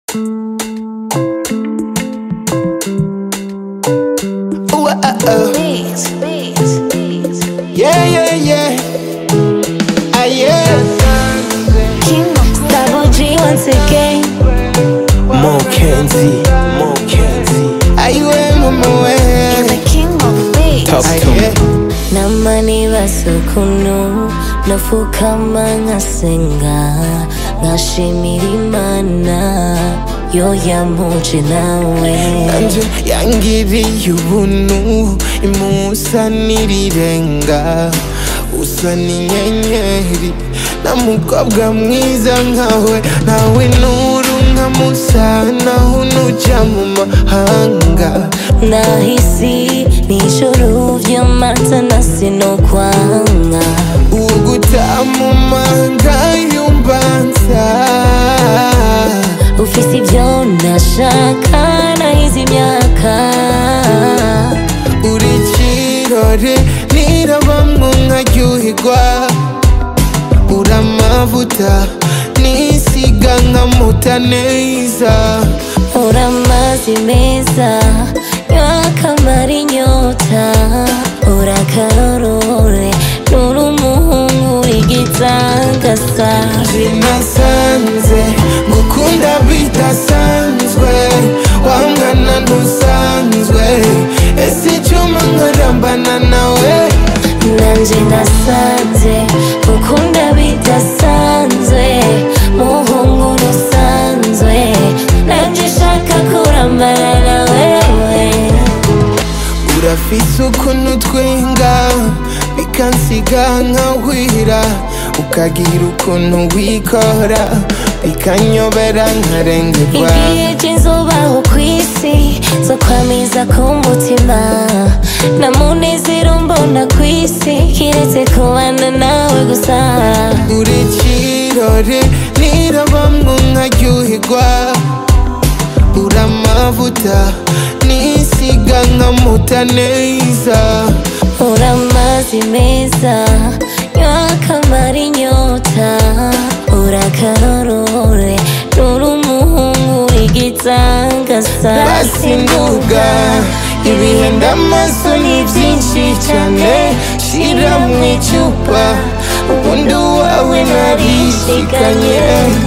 Ooh, uh, uh. Beats, beats, beats. Yeah, yeah, yeah. Ah, yeah. King Double G once again. Mo Kenzie, Mo Kenzie. Are you in my You're way? the king of beats. Talk Ah, to me. yeah. namani basukunu nafukama nkasenga nkashimira imana yo yamuje nawe Nanje yangiriye ubuntu imusa n'irirenga usa n'inyenyeri na mukobwa mwiza nkawe nawe nuru nkamusa naho nuja mu mahanga nahisi nijoro vy'amata na sinokwanga ugutaha mu manga y'umbanza ufise ivyo nashaka nahize imyaka uri kirore nirabamwo nkaryoherwa uri amavuta nisiga nkamuta neza uri amazi meza nyakamara inyota uri akarorore nuri umuhungu w'igitangasa sinasanze ngukunda bidasanzwe wangana ntusanzwe ese icyuma nkarambana nawe nanje nasanze ukunda bidasanzwe muhungu rusanzwe nanje shaka kurambana na wewe urafise ukuntu twenga bikansiga nkahwira ukagira ukuntu wikora bikanyobera nkarengerwa igihe cy'izubaho ku isi zo kwamiza ku mutima na munezero mbona ku isi kiretse kubana nawe gusa uri kirore nirabamwo nkaryoherwa uri amavuta nisiga nkamuta neza uri amazi meza nyakamara inyota uri akarorore nuri umuhungu w'igitangasa basi nduga ibihenda amaso ni byinshi cyane shira mu icupa ubundi wawe narishikanye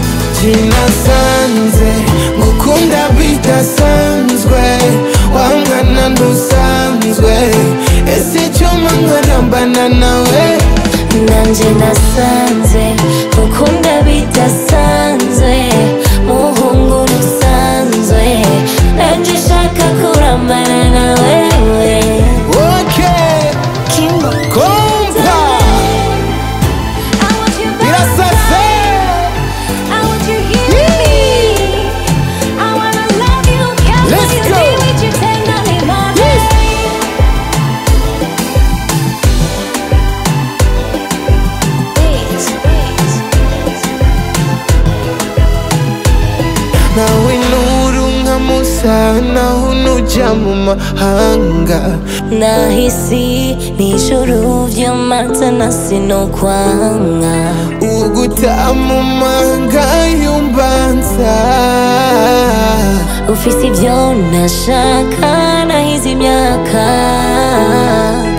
sinasanze ngukunda bidasanzwe wangana ntusanzwe ese icyuma nkarambana nawe nanje nasanze ukunda bidasanzwe muhungu rusanzwe nanje shaka kurambana na wewe okay King of kompa I want you back. birasase I want you here with me. I wanna love you, care Let's for you, go. be with you tenderly, my Yes. baby. Beats, beats, beats. nawe nuru nkamusa naho nuja mu mahanga nahisi nijoro vy'amata na sinokwanga ugutaha mu manga y'umbanza ufise ivyo nashaka nahize imyaka